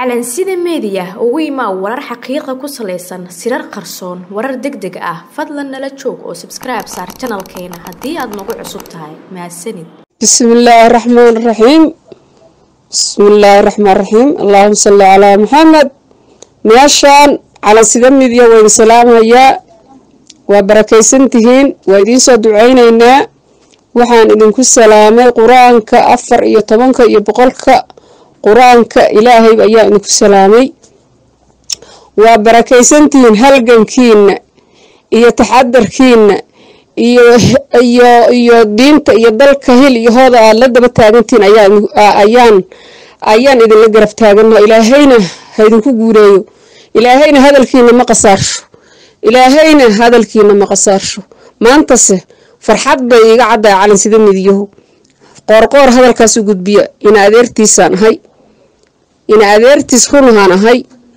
calansida meediya ugu imaa warar xaqiiqa ku salaysan sirar qarsoon warar deg deg ah fadlan nala joog oo sabskribe saar janalkeena haddii aad nagu cusub tahay mahadsanid bismillaahi raxmaan raxiim bismillaahi raxmaan raxiim allahuma salli calaa maxamed meeshaan calansida midiya waynu salaamayaa waa barakaysan tihiin waa idiinsoo duceyneynaa waxaan idinku salaamay qur-aanka afar iyo tobanka iyo boqolka qur-aanka ilaahay ayaa idinku salaamay waa barakaysantihiin halgankiina iyo taxadarkiina iyo iyo iyo diinta iyo dalka hil iyo hooda aada la daba taagantihiin ayaan ayaan idinla garab taagana ilaahayna ha idinku guureeyo ilaahayna hadalkiina ma qasaarsho ilaahayna hadalkiina ma qasaarsho maantase farxad bay iga caddaa calansida midiyahu qoorqoor hadalkaasu gudbiya ina adeertiisaan ahay ina adeertiis runahaan ahay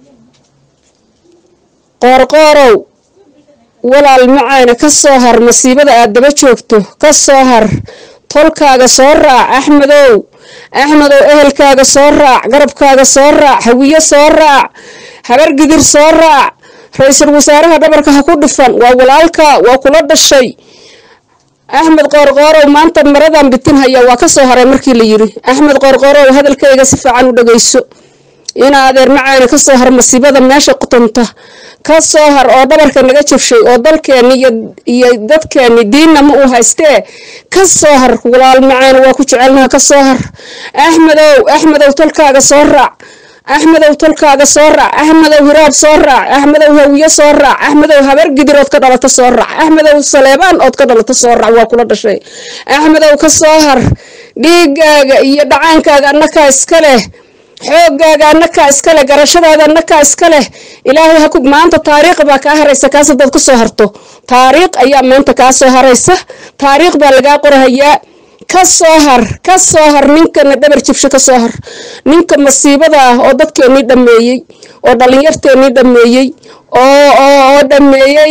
qoorqoorow walaal macaana ka soo har masiibada aad daba joogto ka soo har tolkaaga soo raac axmedow axmedow ehelkaaga soo raac garabkaaga soo raac hawiye soo raac habargidir soo raac ra-iisul wasaaraha dhabarka ha ku dhufan waa walaalka waa kula dhashay axmed qoorqoorow maanta maradan bitin haya waa ka soo haray markii la yiri axmed qoorqoorow hadalkayga si fiican u dhageyso ina adeer macaana ka soo har masiibada meesha qutunta ka soo har oo dhabarka naga jabshay oo dalkeeni iyo dadkeeni diinna ma uu haystee ka soo har walaal macaana waa ku jecelnaha ka soo har axmedow axmedow tolkaaga soo raac axmedow tolkaaga soo raac axmedow hiraab soo raac axmedow hawiye soo raac axmedow habargidir ood ka dhalato soo raac axmedow saleebaan ood ka dhalato soo raac waa kula dhashay axmedow ka soo har dhiigaaga iyo dhacaankaaga annakaa iska leh xoogaaga annakaa iska leh garashadaada annakaa iska leh ilaahay haku maanta taariikh baa kaa haraysa kaas hadaad ka soo harto taariikh ayaa maanta kaa soo haraysa taariikh baa lagaa qorahayaa ka soo har ka soo har ninkana dhabar jibsho ka soo har ninka masiibada ah oo dadkeenii dhameeyey oo dhalinyarteenii dhameeyey oo oo dhameeyey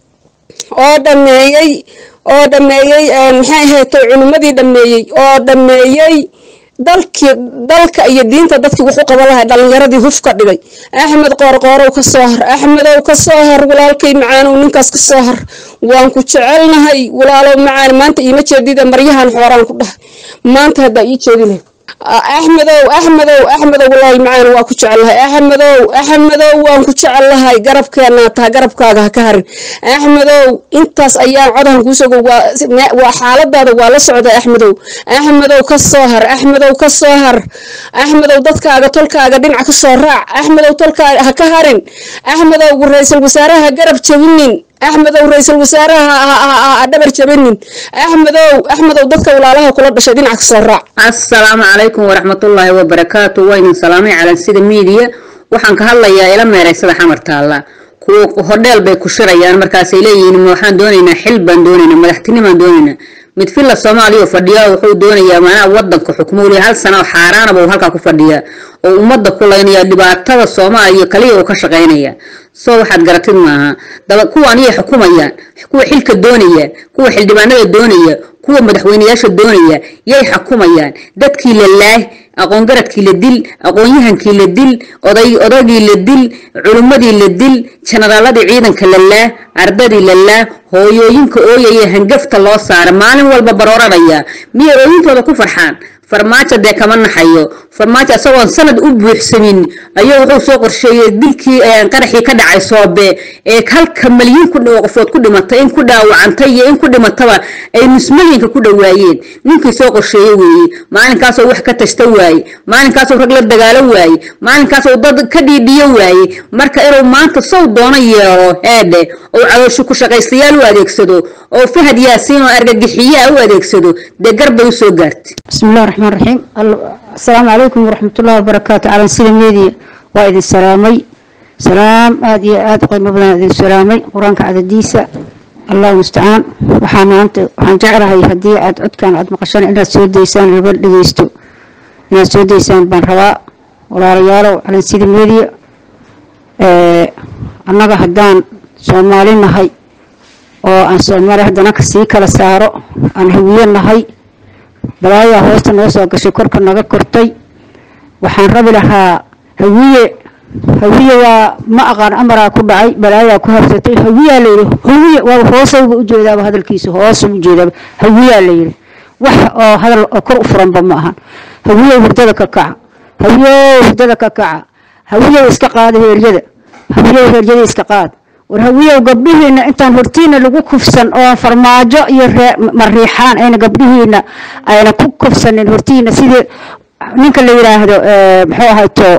oo dhameeyey oo dhameeyey maxay ahaatay culimadii dhameeyey oo dhameeyey dalkii dalka iyo diinta dadkii wuxu qaba lahay dhalinyaradii huf ka dhigay axmed qoorqoorow ka soo har axmedow ka soo har walaalkay macaanow ninkaas ka soo har waan ku jecelnahay walaalow macaan maanta iima jeedida maryahan xooraan ku dhahay maanta haddaa ii jeedile axmedow axmedow axmedow walaal macaan waa ku jecelnahay axmedow axmedow waan ku jecelnahay garabkeenaa taha garabkaaga ha ka harin axmedow intaas ayaan codahan kuusogo waa xaaladaada waa la socda axmedow axmedow ka soo har axmedow ka soo har axmedow dadkaaga tolkaaga dhinac ka soo raac axmedow tolkaaga ha ka harin axmedow ra-iisul wasaaraha garab jabinin axmedow ra-iisul wasaaraha ha dhabar jabanin axmedow axmedow dadka walaalaha kula dhashay dhinac ka soo raac assalaamu calaykum waraxmatullaahi wabarakaatu waynin salaamay calansida miidiya waxaan ka hadlayaa ila meeraysada xamar taalla kuwa hodheel bay ku shirayaan markaasay leeyihiin waxaan doonaynaa xil baan doonaynaa madaxtinimaan doonaynaa mid filla soomaaliya oo fadhiya wuxuu doonayaa maanaha wadanka xukmuuli hal sana oo xaaraanaba uu halkaa ku fadhiyaa oo ummadda ku laynaya dhibaatada soomaaliya kaliya uu ka shaqaynaya soo waxaad garatid maaha daba kuwaan iyay xukumayaan kuwa xilka doonaya kuwa xildhibaanada doonaya kuwa madaxweyneyaasha doonaya yay xukumayaan dadkii la laah aqoongaradkii la dil aqoonyahankii la dil oday odagii la dil culimmadii la dil janaraaladii ciidanka la laah ardadii la laah hooyooyinka ooyaya hangafta loo saara maalin walba barooranaya miyay ooyintooda ku farxaan farmaajo dee kama naxayo farmaajo isagoon sanad u buuxsamin ayuu wuxuu soo qorsheeyey dilkii qaraxii ka dhacay soobe ee halka malyiin qofood ku dhimatay in ku dhaawacantay iyo in ku dhimataba ay nusmalyanka ku dhawaayeen ninkii soo qorsheeye weeye maalinkaasoo wax ka tashta waaye maalinkaasoo rag la dagaalo waaye maalinkaasoo dad ka dhiidhiyo waaye marka inuu maanta sow doono yeelo heedhe oo caloosho ku shaqaystayaal u adeegsado oo fahad yaasiin oo argagixiyaa u adeegsado dee garbay usoo gaartay bismillahi raxmaan raxiim asalaamu calaykum waraxmatullahi wabarakaatu calansida meediya waa idin salaamay salaam aada iyo aada u qiimo badan idin salaamay qur-aanka cadadiisa allahu mustacaan waxaa maanta waxaan jeclahay haddii aad codkan aad maqashaan inaad soo daysaan laba dhegeysto inaad soo daysaan baan rabaa walaalayaalow calansida meediya annaga haddaan soomaali nahay oo aan soomaali haddana kasii kala saaro aan hawiye nahay balaayaa hoosta noo soo gashay korka naga kortay waxaan rabi lahaa hawiye hawiye waa ma aqaan amaraa ku dhacay balaayaa ku habsatay hawiyaa layidhi hawiye waa hoosayba ujeedaaba hadalkiisa hoosa ujeedaaba hawiyaa layidhi wax oo hadal oo kor u furanba ma ahan hawiyow hurdada ka kaca hawiyow hurdada ka kaca hawiyow iska qaada heeryada hawiyow heeryada iska qaad war hawiyow gabdhihiina intaan hortiina lagu kufsan oo farmaajo iyo mariixaan ayna gabdhihiina ayna ku kufsanin hortiina sidii ninka la yidhaahdo muxuu ahayto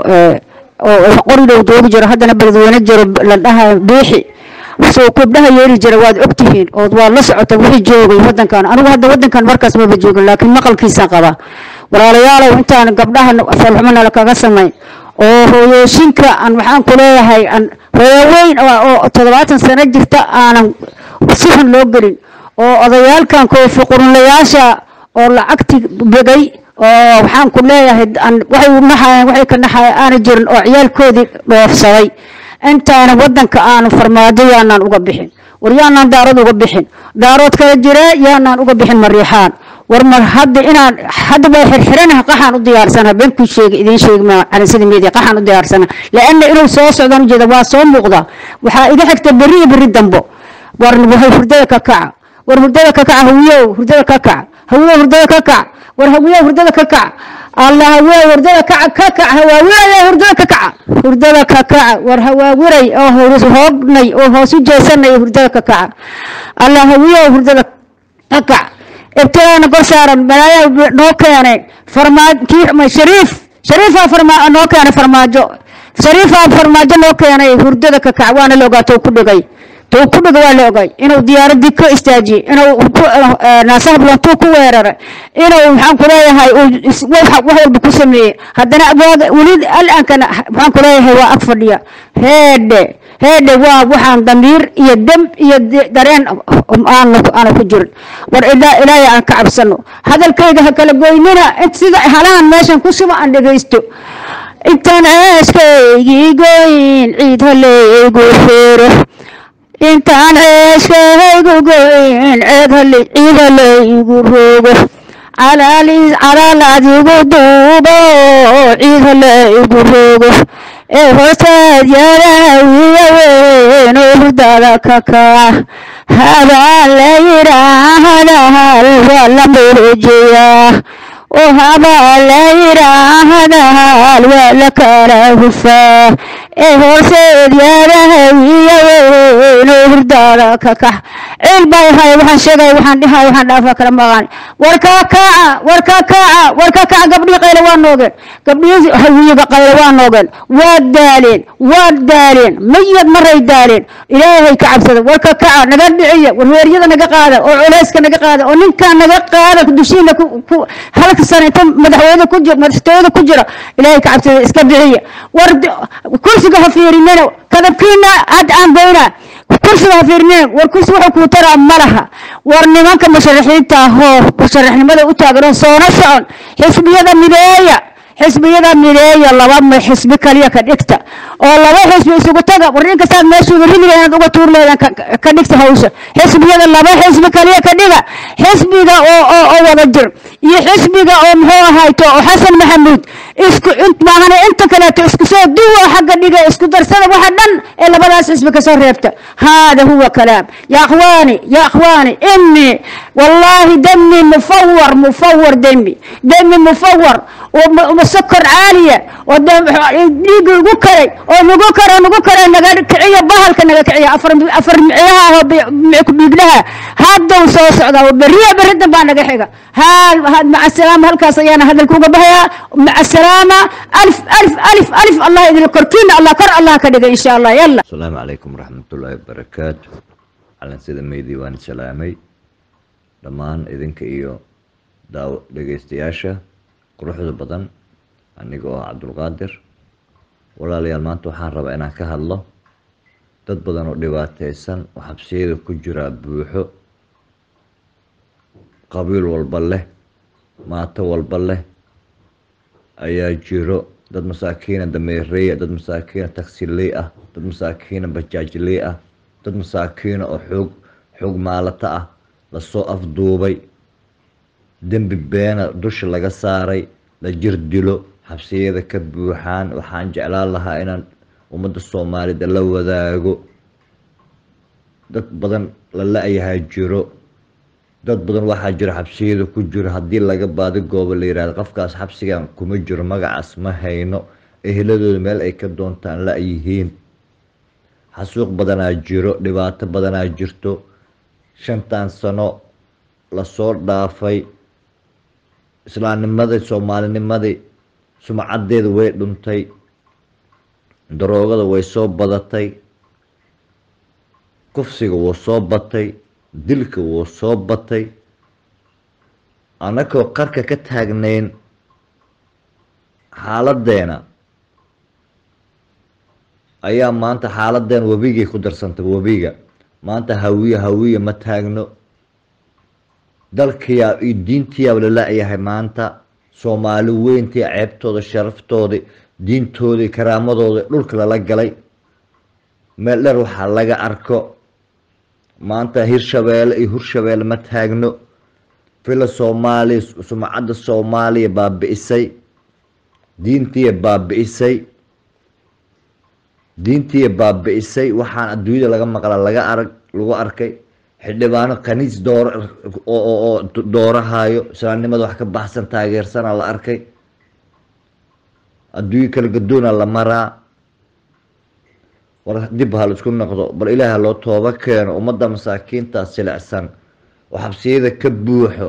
oo qoridow doogi jiro haddana beledweyne jiro la dhaha biixi soo gabdhaha yeeri jira waad ogtihiin ood waad la socota wixii joogay wadankan anigu hadda wadankan markaas maba joogin laakiin maqalkiisaan qabaa walaalayaalow intaan gabdhaha falxumana lakaga samayn oo hooyooyinka aan waxaan ku leeyahay aan hooyaweyn oo toddobaatan sano jirta aanan si xun loo gelin oo odayaalkan koofi qurunlayaasha oo lacagti begay oo waxaan ku leeyahay waxay naxayeen waxay ka naxayeen aana jirin oo ciyaalkoodii dhoofsaday intaana wadanka aanu farmaajo yaanaan uga bixin war yaanaan daarad uga bixin daarood kala jire yaanaan uga bixin mariixaan war mar hadda inaan hadda waa xirxiranaha qaxaan u diyaarsana beenkuu sheegay idiin sheegi maa calansada media qaxaan u diyaarsana laana inuu soo socdaan ujeeda waa soo muuqda waxaa iga xigta berri iyo berri dambo war wahay hurdada ka kaca war hurdada ka kaca hawiyow hurdada ka kaca hawiyow hurdada ka kaca war hawiyow hurdada ka kaca allah hawiyow hurdada kaca ka kaca hawaawiray hurdada ka kaca hurdada ka kaca war hawaawiray oo hoognay oo hoos u jeesanay hurdada ka kaca allah hawiyow hurdada ka kaca ibtilaana kor saaran balaayaa noo keenay farmaajo shariif shariifaa farmaa noo keenay farmaajo shariifaa farmaajo noo keenay hurdada ka kac waana la ogaa tou ku dhigay tou ku dhigay waa la ogay inuu diyaaradii ka istaajiyey inuu naasahablantuu ku weeraray inuu maxaan ku leeyahay wax walba ku sameeyey haddana weli alaankana maxaan ku leeyahay waa ag fadhiya heedhe heedhe waa waxaan damiir iyo dem iyo dareen aana ku jirin war ilaahay aan ka cabsano hadalkayga ha kala goynina sida halahan meeshan ku suba aan dhegaysto intaan ceeskaygii goyn ciid haleygu feero intaan ceeskaygu goyn ciid haleygu roogo calaal adigu duubo ciid haleygu roogo ee hoosteed yarawiya weyn oo hurdada ka kaca habaan la yidhaahdaal waa la murujiyaa oo habaan la yidhaahdaal waa la kala hufaa ee hoosteed yarawiya weyn oo hurdada ka kaca ciil bay hay waxaan sheegay waxaan dhihay waxaan dhaafa kala maqaan war ka kaca war ka kaca war ka kaca gabdhihii qayla waa noogeen gabdhihii hawiyiga qayla waa noogeen waa daaleen waa daaleen mayad maray daaleen ilaahay ka cabsada war ka kaca naga dhiciya war weeryada naga qaada oo culeyska naga qaada oo ninkaa naga qaada dushiina ku halka sana inta madaxweyne ku jira madaxtooyada ku jira ilaahay ka cabsada iska bixiya war kursiga ha fiirinina kadabkiina hadda aan goynaa kursiga ha fiirneen war kursi wuxuu kuu taraa ma laha war nimanka musharaxiinta ahoo musharaxnimada u taagan soona socon xisbiyada mideeya xisbiyada mideeya laba xisbi kaliya ka dhigta oo laba xisbi isugu taga war ninka saad meeshuuga ridiga inaad uga tuur leedan ka dhigta hawsha xisbiyada laba xisbi kaliya ka dhiga xisbiga oo oo wada jir iyo xisbiga oo muxuu ahayto oo xasan maxamuud isku maahane inta kaleeto isku soo duwa xagga dhiga isku darsada waxa dhan ee labadaas xisbi kasoo reebta hada huwa kalaam ya akhwaani ya akhwaani ini wallahi demi mufawar mufawar demi demi mufawar وسكر عالية وديق ugu karay oo nagu kara nagu kara naga kiciyo bahalka naga kiciyo afar afar miciyaha biglaha haddow soo socda beriya berida baa naga xiga haal maca salaama halkaas ayaana hadalka uga bahayaa maca salaama alif alif alif alif allah idin korkiina allah kor allah ka dhiga insha allah yalla asalaamu calaykum waraxmatullaahi wabarakaatu calan sida meydii waan salaamay dhammaan idinka iyo daaw dhegeystayaasha quruxda badan aniga oo cabdulqaadir walaalayaal maanta waxaan rabaa inaan ka hadlo dad badan oo dhibaateysan oo xabsiyada ku jiraa buuxo qabiil walba leh maato walba leh ayaa jiro dad masaakiina dameereeya dad masaakiina tagsiley ah dad masaakiina bajaajley ah dad masaakiina oo xoog xoog maalata ah lasoo afduubay dembi beena dusha laga saaray la jir dilo xabsiyada ka buuxaan waxaan jeclaan lahaa inaan ummadda soomaalida la wadaago dad badan la la-yahaa jiro dad badan waxaa jiro xabsiyada ku jiro haddii laga baadi goobo la yihahdo qofkaas xabsigan kuma jiro magacaas ma hayno eheladooda meel ay ka doontaan la-yihiin xasuuq badanaa jiro dhibaato badanaa jirto shantan sano lasoo dhaafay islaamnimadii soomaalinimadii sumcadeeda way dhuntay daroogada way soo badatay kufsiga wuu soo batay dilka wuu soo batay annagoo qarka ka taagnayn xaaladeena ayaa maanta xaaladeena webigay ku darsantay webiga maanta hawiye hawiye ma taagno dalkiyaa iyo diintiyaaba la la-yahay maanta soomaali weyntii ceebtooda sharaftooda diintooda karaamadooda dhulka lala galay meel dher waxaa laga arko maanta hirshabeelle iyo hurshabeelle ma taagno fila soomaaliya sumcadda soomaaliya baabi-isay diintiya baabi-isay diintiya baabi-isay waxaan adduunyada laga maqla laga arag lagu arkay xildhibaano khaniis door oo doorahayo islaamnimada wax ka baxsan taageersana la arkay adduunyo kala gadoona la maraa war dib ha la isku noqdo bal ilaaha loo tooba keeno ummadda masaakiinta silicsan oo xabsiyada ka buuxo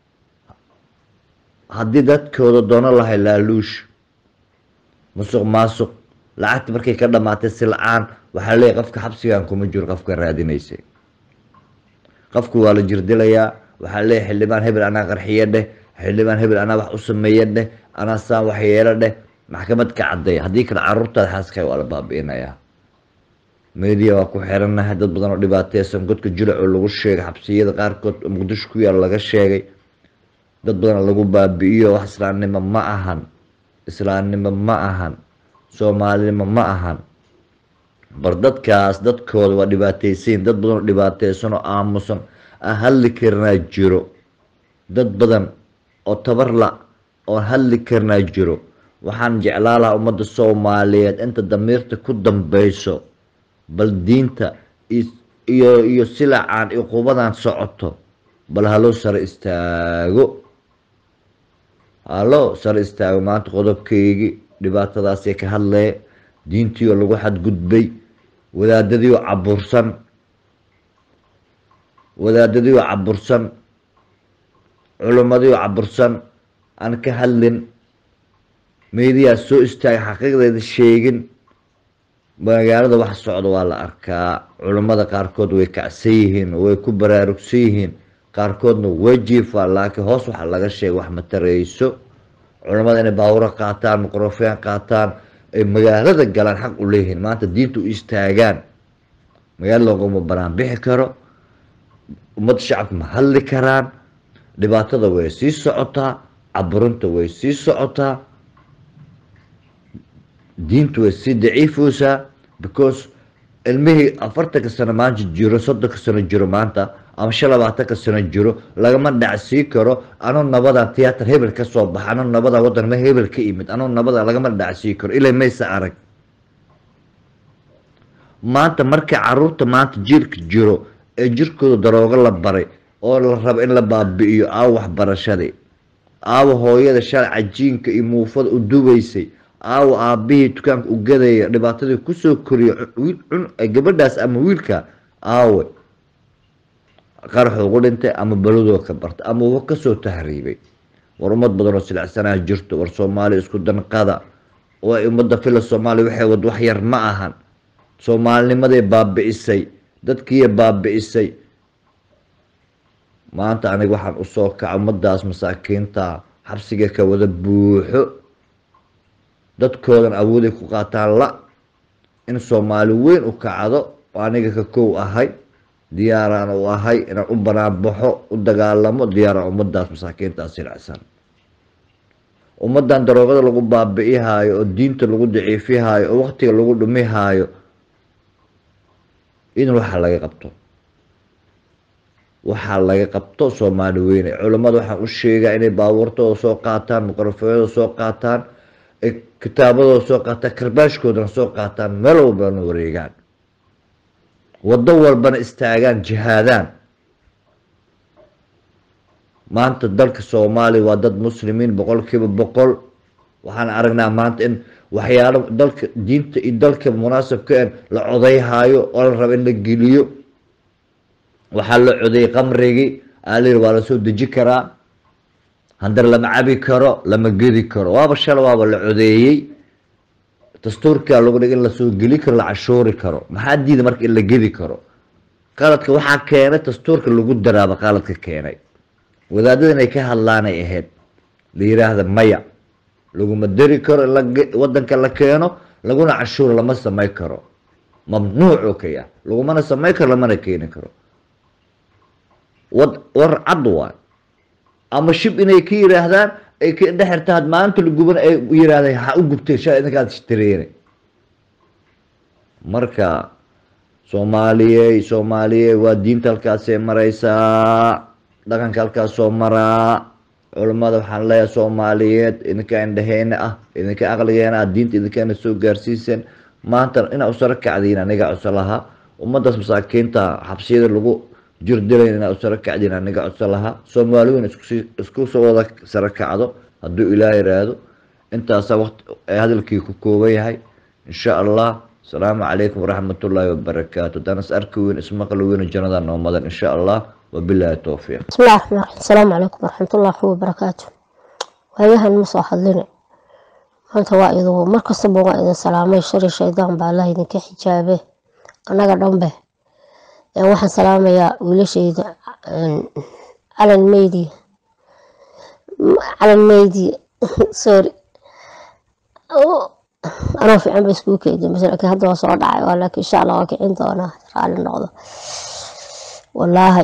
haddii dadkooda doono lahay laaluush musuq maasuq lacagta markay ka dhamaatay silcaan waxaa leeyahy qofka xabsigan kuma jiro qofka raadinaysay qofku waa la jirdilayaa waxaa leeyahy xildhibaan hebel anaa qarxiye dheh xildhibaan hebel anaa wax u sameeye dheh anaa saan wax yeelo dheh maxkamad ka cadday haddii kale caruurtaada xaaska waa la baabi-inayaa media waa ku xirannahay dad badan oo dhibaateysan godka julac oo lagu sheegay xabsiyada qaarkood oo muqdisho ku yaal laga sheegay dad badan lagu baabi-iyo wax islaamnimo ma ahan islaamnimo ma ahan soomaalinimo ma ahan bar dadkaas dadkooda waa dhibaateysayin dad badan oo dhibaateysan oo aamusan aan hadli karinaa jiro dad badan oo tabarla oon hadli karinaa jiro waxaan jeclaa lahaa ummadda soomaaliyeed inta damiirta ku dambeyso bal diinta iyo iyo silacaan iyo qubadan socoto bal haloo sare istaago haloo sare istaago maanta qodobkeygii dhibaatadaasay ka hadlee diintiioo lagu xadgudbay wadaadadiioo cabursan wadaadadiioo cabursan culimmadiioo cabursan aan ka hadlin meediyaa soo istaagay xaqiiqdeeda sheegin magaalada wax socda waa la arkaa culammada qaarkood way kacsan yihiin way ku baraarugsan yihiin qaarkoodna way jiifaan laakiin hoos waxa laga sheegay wax ma tareyso culammada inay baawuro qaataan mikrofeen qaataan ay magaalada galaan xaq u leeyihiin maanta diinta u istaagaan magaalada loogama banaan bixi karo ummadda shacabka ma hadli karaan dhibaatada way sii socotaa caburinta way sii socotaa diintu way sii daciifeysaa because ilmihii afartanka sano maanta jiro soddonka sano jiro maanta ama shan labaatanka sano jiro lagama dhacsii karo anuu nabadan tiyaatar hebel ka soo baxa anuu nabadan waddan ma hebel ka imid anuu nabadan lagama dhacsii karo ilaa maysa arag maanta markay caruurta maanta jiilka jiro ee jirkooda daroogo la baray oo la rabo in la baabi-iyo aawo waxbarashadii aawo hooyada shalay cajiinka iyo muufada u dubaysay aawo aabihii dukaanka u gadaya dhibaatadii kusoo koriyo gabadhaas ama wiilka aawe qaraxu ugu dhintay ama beladoo ka bartay ama uba kasoo tahriibay war ummad badan oo silicsanaa jirto war soomaaliya isku danqada oo ay ummadda fila soomaaliya waxay wad wax yar ma ahan soomaalinimaday baabi-isay dadkiiya baabi-isay maanta aniga waxaan usoo kaca ummadaas masaakiinta xabsiga ka wada buuxo dadkoodan awooday ku qaataan la in soomaali weyn u kacdo oo aniga ka kow ahay diyaaraan u ahay inaan u banaanbaxo u dagaalamo diyaaraan ummadaas masaakiintaas silacsan ummadan daroogada lagu baabi-ihaayo oo diinta lagu daciifihaayo oo waqtiga lagu dhumihaayo in waxaa laga qabto waxaa laga qabto soomaali weyne culamada waxaan u sheegaa inay baabuurtooda soo qaataan mikrofooyada soo qaataan ay kitaabadooda soo qaataan karbaashkoodana soo qaataan meel walbana wareegaan waddo walbana istaagaan jihaadaan maanta dalka soomaaliya waa dad muslimiin boqolkiiba boqol waxaan aragnaa maanta in waxyaalo dalka diinta iyo dalka munaasabka en la codayhaayo oo la raba in la geliyo waxaa la codeeyey qamrigii aalayiri waa la soo deji karaa handar lama cabi karo lama gedi karo waaba shala waaba la codeeyey dastuurkaa lagu dhig in lasoo geli karo la cashuuri karo maxaa diida marka in la gedi karo qaladka waxaa keenay dastuurka lagu daraaba qaladka keenay wadaadada inay ka hadlaanay ahayd la yiraahda maya laguma dari karo in wadanka la keeno laguna cashuuro lama samay karo mamnuuc oo kaya lagumana samay karo lamana keeni karo wad war cad waay ama shib inay ka yiraahdaan ay ka dhexirta had maalinta la guban ay yiraahdeen ha u gubteen shaa idinkaad ishtareene marka soomaaliyey soomaaliyey waa diinta halkaasay maraysaa dhaqanka halkaas soo maraa culammada waxaan leeyahay soomaaliyeed idinka indhaheyna ah idinka aqligeena ah diinta idinkaana soo gaarsiiseen maanta inaa usaro kacdiin aniga codso lahaa ummadaas masaakiinta xabsiyada lagu jirdilayn inaa usaro kacdiin aniga codso lahaa soomaaliweyn isku soo wada saro kacdo hadduu ilaah yiraahdo intaasa waqti hadalkii ku kooban yahay insha allah asalaamu calaykum waraxmatullaahi wabarakaatu haddaan is arki weyn ismaqli weyn jannada noo madan insha allah wabilaahi towfiiq بسم الله الرحمن الرحيم السلام عليكم ورحمة الله وبركاته waayahan ma soo hadline maanta waa idu mar kastaba waa idin salaamay shari shaydaan baa allah idinka xijaabe annaga dhanbe Ee, waxaan salaamayaa wiilashayda een, calan meydi calan meydi sorry Oh, anoo fiican ba iskugu keedi mase laakiin hadda waa soo dhacay waa laakiin insha allah waa kicin doonaa raali noqdo wallaahi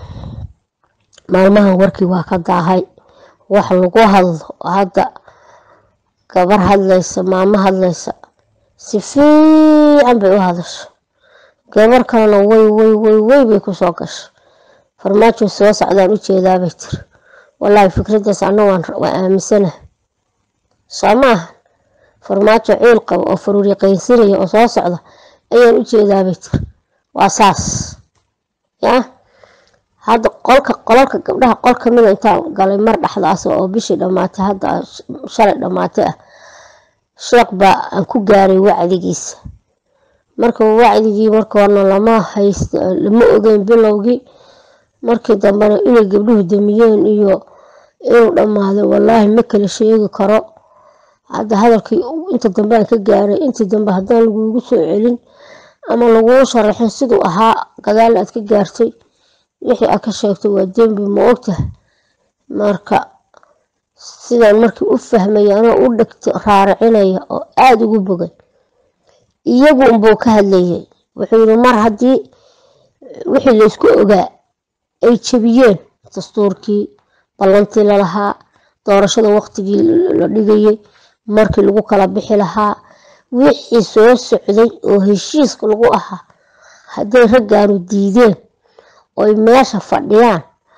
maalmahan warkii waa ka daahay wax lagu hadlo hadda gabar hadlaysa maamo hadlaysa si fiican bay u hadasho gabar kalena way way way way bay kusoo gasho farmaajo soo socdaan u jeedaabay tiri wallaahi fikraddaas anna waan waan aaminsanahay soo maaha farmaajo ciil qaba oo faruuriqaysinaya oo soo socda ayaan u jeedaabay tiri waa saas yaa hadda qolka qolalka gabdhaha qol kamida intaan galay mar dhexdaas oo bishii dhammaatay hadda shalay dhammaatay ah sheekh baa aan ku gaaray wacdigiisa marka wacdigii marka horena lama hayst lama ogeyn bilowgii markii dambena inay gabdhuhu damiyeen iyo inuu dhammaaday wallaahi ma kala sheegi karo hadda hadalkii inta dambe aan ka gaaray intii dambe haddaan lagugu soo celin ama laguu sharaxin siduu ahaa gadaal aad ka gaartay wixii aad ka sheegtay waa dembi ma ogtahay marka sidaan markii u fahmaya anoo u dhegta raaracinaya oo aada ugu bogay iyagu unbuu ka hadlayay wuxuu yidhi mar haddii wixii laysku ogaa ay jebiyeen dastuurkii ballantii lalahaa doorashada waqtigii la dhigayay markii lagu kala bixi lahaa wixii soo socday oo heshiiska lagu ahaa hadday raggaanu diideen oy meesha fadhiyaan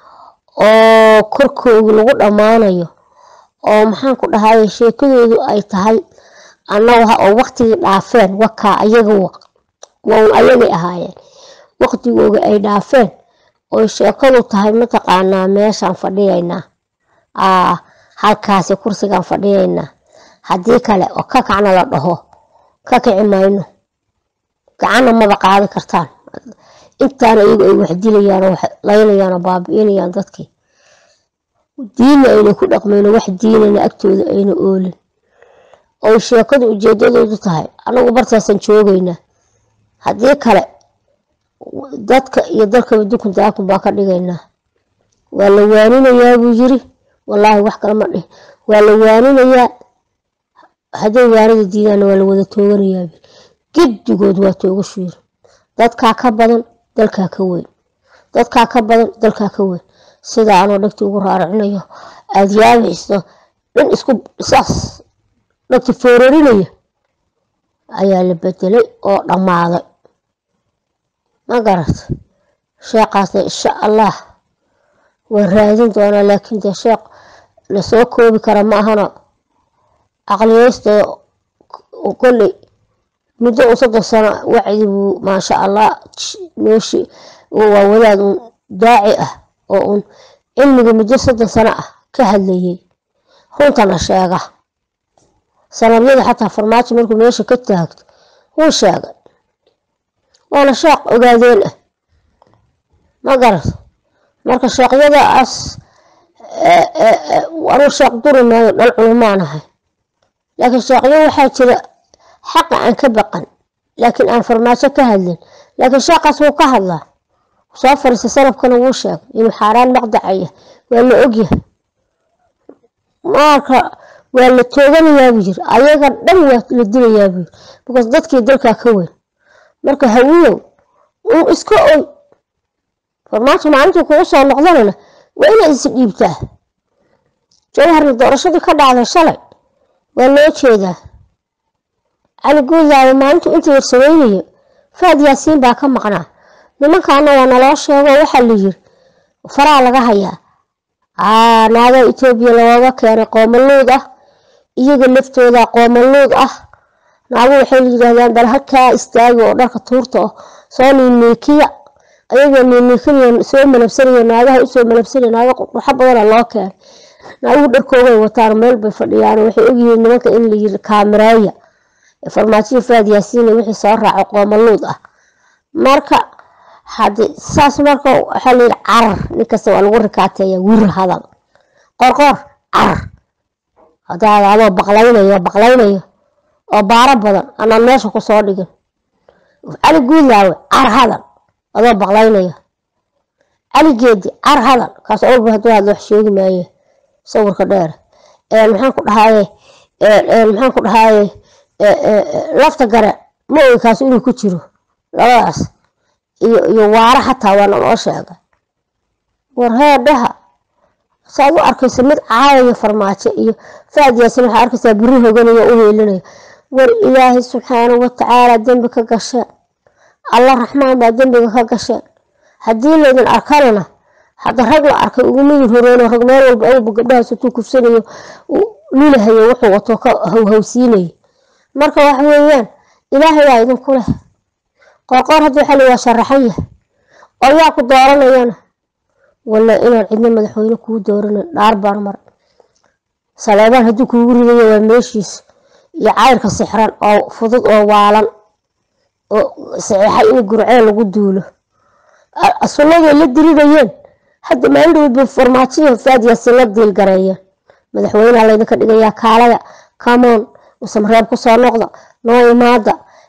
oo korkooda lagu dhammaanayo oo maxaan ku dhahaye sheekadoodu ay tahay annaga oo waqtigii dhaafeen wakaa ayaga waun ayagay ahaayeen waqtigooga ay dhaafeen oy sheekadu tahay mataqaanaa meeshaan fadhiyaynaa aa halkaasi kursigaan fadhiyaynaa haddii kale oo ka kacna la dhaho ka kici mayno gacanna maba qaadi kartaan intaana iyagu ay wax dilayaan oo wax laynayaan oo baabi'inayaan dadkii diinna ayna ku dhaqmayno wax diinana agtooda ayna oolin oy sheekadu ujeedadoodu tahay anagu bartaasaan joogaynaa haddii kale dadka iyo dalkaba dukun daakun baa ka dhigaynaa waa la waaninayaa buu yiri wallaahi wax kale ma dhihin waa la waaninayaa hadday waanada diidaanna waa la wada tooganayaa giddigood waa toogashu yiri dadkaa ka badan dalkaa ka weyn dadkaa ka badan dalkaa ka weyn sidaa anoo dhagti ugu raaricinayo aada yaabayso dhan isku saas dhagti foorarinaya ayaa la bedelay oo dhammaaday ma garat sheekhaasna insha allah waan raadin doonaa laakiin dee sheekh lasoo koobi kara ma ahano caqliyeysta kolley muddo un soddon sano wacdi buu maasha allah nooshi waa wadaad un daaci ah oo un cilmiga muddo soddon sano ah ka hadlayay runtana sheega sanadyada xataa farmaajo markuu meesha ka taagto wuu sheegay waana sheekh ogaadeen ah ma garat marka sheekhyadaas anuu sheekh duri maayo dhal culumaanahay laakiin sheekhyo waxaa jira xaqa aan ka baqan laakiin aan farmaajo ka hadlin laakiin sheekaas wuu ka hadlaa soo fariista salafkana wuu sheegay inuu xaaraan maqdacaya waa la ogyahay marka waa la tooganayaa buu yiri ayaga dhan waa la dilayaa buu yiri because dadkii dalkaa ka weyn marka hawiyow uu iska oy farmaajo maalintii kugu soo noqdanana waa inay is dhiibtaa jawharna doorashadii ka dhacday shalay waa loo jeedaa cali guudlaayo maalintu inta yar sameynaya faad yaasiin baa ka maqnaa nimankaana waa naloo sheego waxaa la yiri faraa laga hayaa naaga etoobiya looga keenay qoomaluud ah iyaga laftooda qoomaluud ah naagu waxay yidhaahdaan bal halkaa istaagi oo dharka tuurta oo soo niiniikiya ayagoo niiniikinaya soo malabsanaya naagaha usoo malabsanaya naaga quxa badana loo keenay naaguhu dharkoogay wataan meel bay fadhiyaan waxay ogyihiin nimanka in la yiri kaamiraaya farmaajiya faad yaasiin wixii soo raaco qoomaluud ah marka hadi saas marka waxaa la yidhi carar ninkasta waa lagu rikaateeya wir hadal qorqor carar hadaad adoo baqlaynayo baqlaynayo oo baaro badan anaan meesha kusoo dhigin cali guudlaawe car hadal adoo baqlaynayo cali geedi car hadal kaas walba haduu hadlo wax sheegi maaye sawirka dheer maxaan ku dhahaye maxaan ku dhahaye lafta gare ma ogi kaas inuu ku jiro labadaas iyo iyo waara xataa waana loo sheegay war heedhaha saad u arkaysa mid caayaya farmaajo iyo faad yaasin waxaa arkaysaa biri hoganaya u heelinaya war ilaahay subxaanahu watacaala dembi ka gasheen alla raxmaan baa dembiga ka gasheen haddii laydin arkanana hadda rag la arkay uguma yirhoroono rag meel walba awba gabdhahaas intuu kufsanayo lulahayo wuxuu wato ka hawhawsiinaya marka waxa weeyaan ilaahay waa idinku leh qorqoor hadda waxaa la waa sharaxan yahay oo yaa ku dooranayana walla inaan cidna madaxweyne kuu dooranan dhaar baan maray saleebaan hadduu kuugu ridayo waa meeshiis iyo cayrka sixran oo fudud oo waalan oo saxiixay in gurceel lagu duulo sunnaday la diridayeen hadda maalindhowba farmaajiya faadiyasi la diilgareeyeen madaxweyneha laydinka dhigayaa kaalada kamoon usamreeb kusoo noqda noo imaada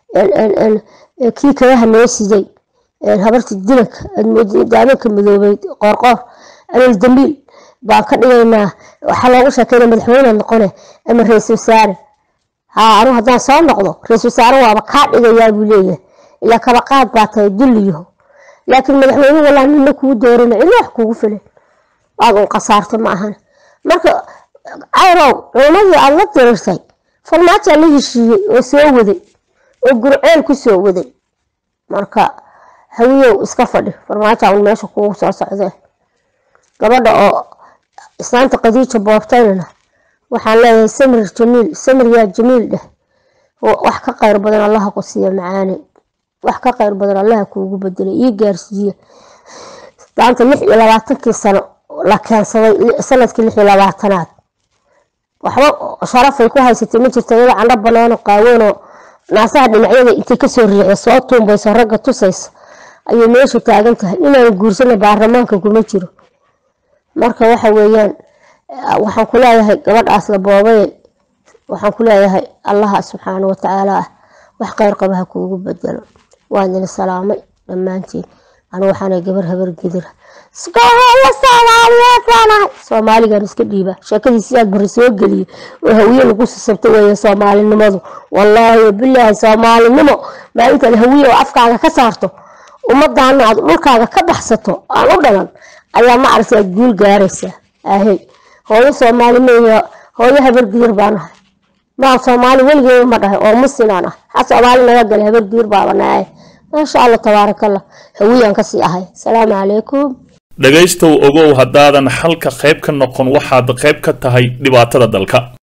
kii kagaha noo siday habarta dilanka daamanka madoobeyd qoorqoor alol dambiil baan ka dhigaynaa waxaa loogu sheekeyna madaxweyne noqone ama ra-isul wasaare haa anu haddaan soo noqdo ra-isul wasaare waaba kaa dhigayaa buu leeyahay ilaa kaba qaad baa tahay dulliyaho laakiin madaxweyne walaa nina kuu doorina cidna wax kuugu filan waad un khasaartay ma ahan marka cayrow culamadii aada la dirirtay farmaajaa la heshiiyey oo soo waday oo gurceel ku soo waday marka hawiyow iska fadhi farmaaja un meesha kugu soo socdee gabadha oo islaanta qadiija boobtaynana waxaan leeyahay samir jamiil samir yaa jamiil dheh wax ka qayr badan allaha ku siiya macaane wax ka qayr badan allaha kuugu bedelay ii gaarsiiye islaanta lix iyo labaatankii sano la keensaday sanadkii lix iyo labaatanaad waxba sharafay ku haysatay ma jirta iyada candho banaano qaaweynoo naasaha dhinacyada intay kasoo riixda soo tuumbayso ragga tusaysa ayay meesha taagan tahay inaan guursana baarlamaanka kuma jiro marka waxa weeyaan waxaan ku leeyahay gabadhaas la boobay waxaan ku leeyahay allaha subxaana watacaala ah wax kheyr qaba ha kuugu bedelo waan idin salaamay dhammaantiin anigu waxaana gabar habar gedira la soomaaliyeed baanahay soomaaligan iska dhiiba sheekadii sidaad bari soo geliye oo hawiye lagu sisabta weeye soomaalinimadu wallaahi wabilaahi soomaalinimo maalintaad hawiye oo afkaaga ka saarto ummadaana aad dhulkaaga ka baxsato aan u dhalan ayaa ma aragta aad guul gaaraysaa ahey hooyo soomaali meeya hooyo habargiir baanahay maa soomaali weligeeda ma dhahay oo muslimaan ah ha soomaali naga gala habargiir baabanahay maasha allah tabaarakallah hawiyaan kasii ahay asalaamu calaykum dhegaystow ogow haddaadan xalka qayb ka noqon waxaad qayb ka tahay dhibaatada dalka